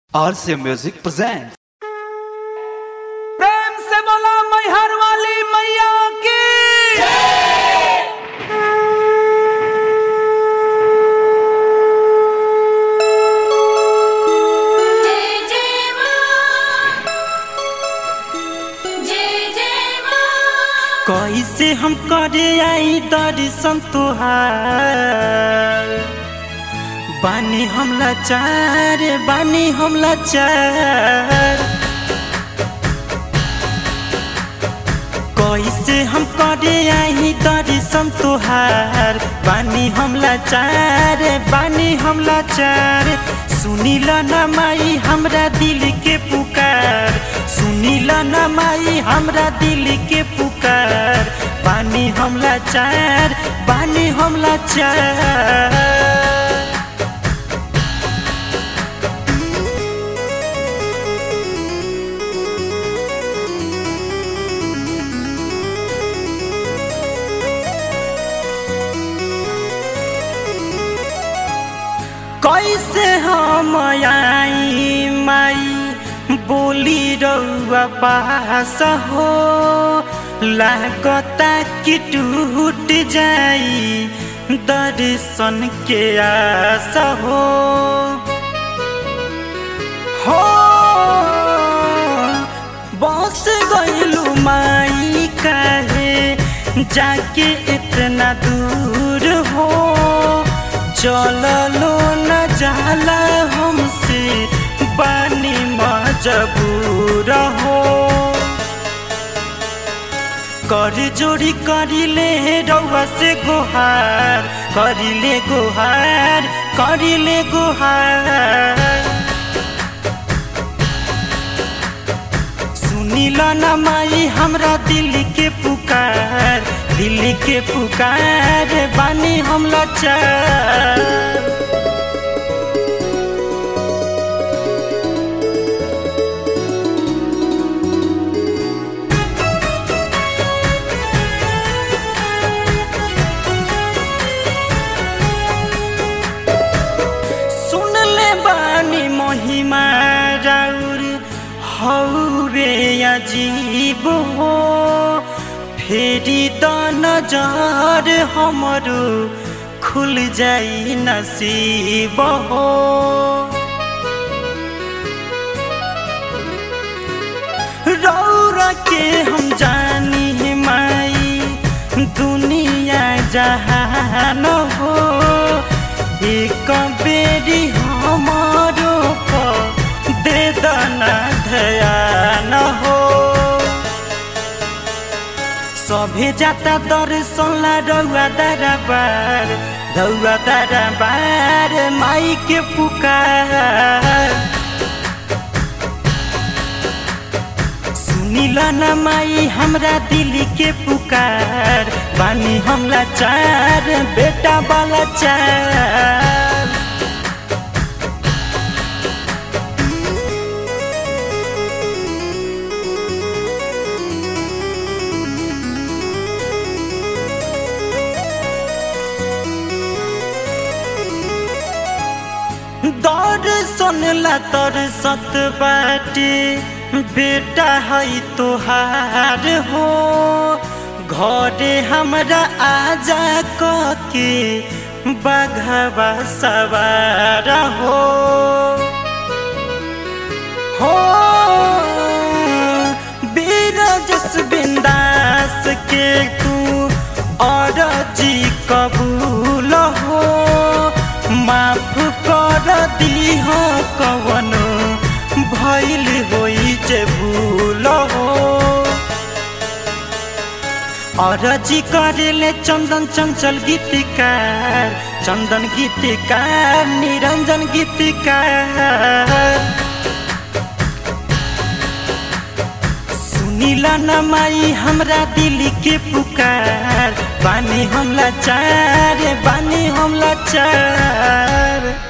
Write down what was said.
RC Music presents. प्रेम से बोला मैहर वाली मैया की जय जय मां जय जय मां कैसे हम करे आई दर्शन तुहार बानी हम लाचार बानी हम लाचार कैसे हम करे आई दर्शन तुहार बानी हम लाचार बानी हम लाचार सुनील न माई हमरा दिल के पुकार सुनील न माई हमरा दिल के पुकार बानी हम लाचार बानी हम लाचार कैसे हम आई माई बोली रउआ पास हो लागता कि टूट जाई दर्शन के आस हो हो बस गइलू माई काहे जाके इतना दूर हो चललो न जाला हमसे बानी मजबूर हो कर जोड़ी करिले रउआ से गोहार करिले गोहार करिले गोहार सुनिल न माई हमरा दिल के पुकार दिल के पुकार बानी हम लाचार सुन ले बानी महिमा राउर हौरे अजीब हो फेरि त नजर हमरो खुल जाई नसीब हो रौरा के हम जानी माई दुनिया जहान हो एक बेरी हमारो पर दे दना ध्यान हो सभे जाता दर्शन ला रउआ दरबार रउआ दरबार माई के पुकार सुनिल न माई हमरा दिल के पुकार बानी हम लाचार बेटा वाला चार दर्शन ला तर सत बाटे बेटा है तोहार हो घरे हमरा आजा के बघवा सवार हो हो बीरजस बिंदास के तू और जी कबूल हो माफ कर दीह कवन भइल होई जे भूल हो अरजी करेले चंदन चंचल गीतिकार चंदन गीतिकार निरंजन गीतिकार सुनिल न माई हमरा दिल के पुकार बानी हम लाचार बानी हम लाचार